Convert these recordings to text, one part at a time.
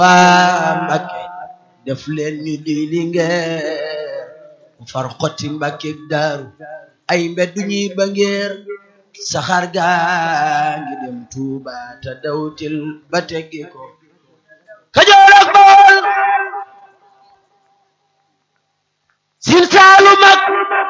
waa Mbàkke def leen ñu di lingeer ku far xotti Mbàkke daaru ay mbeddu ñuy ba ngeer saxaar gaa ngi dem Tuuba te dawtil ba teggi ko Kajoor ak Bawol Siin Saalum ak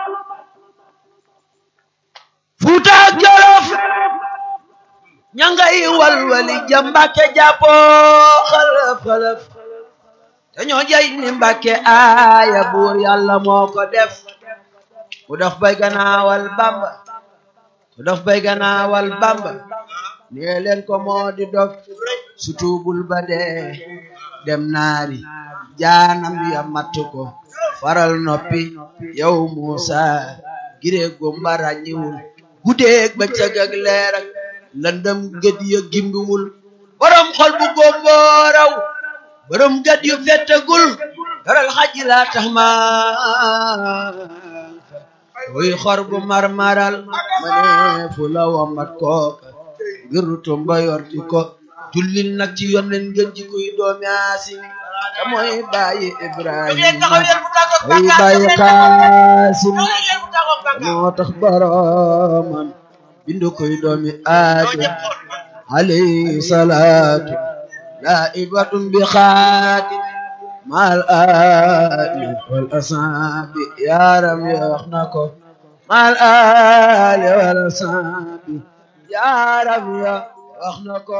Fuuta ak Jolof ñangay walwali ja Mbàkke jàppoo xalaf xalaf te ñoo jay ni Mbàkke aaya buur yàlla moo ko def ku daf bay ganaawal Bamba ku daf bay ganaawal Bamba nee leen ko moo di dog su tuubul ba dee dem naari jaanam ya matt ko faral noppi yow Muusa giree gumba ràññiwul guddeeg ba cëg ak leer ak lëndëm gët ya gimbiwul borom xol bu gómbooraw borom gët yu fettagul daral xaji laa tax ma wuy xor bu marmaral ma ne fu la wambat kooka ngir tumba yorti ko jullil nag ci yonnen ngeen ji kuy doomi Aasimi te mooy bàyyi Ibrahima mooy bàyyi Qaasim moo tax boromam bindu koy doomi Aadam alayhi salaatu laa'ibatun bi xaatim maal aali wal asaabi yaaram ya wax na ko maal aali wal asaabi yaaram ya wax na ko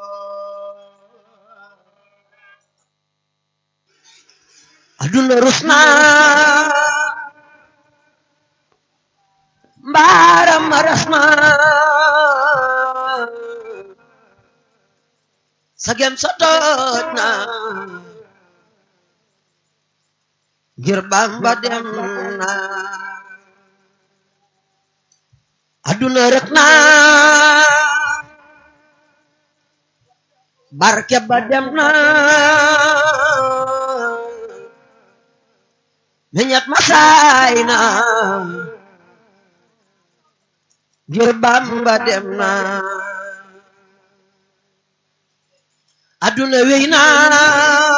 aduna rusna mbaaram rasna sagem sotoot na ngir Bamba dem na aduna rek na barke ba dem na meñat masaay na ngir Bamba dem na aduna wey na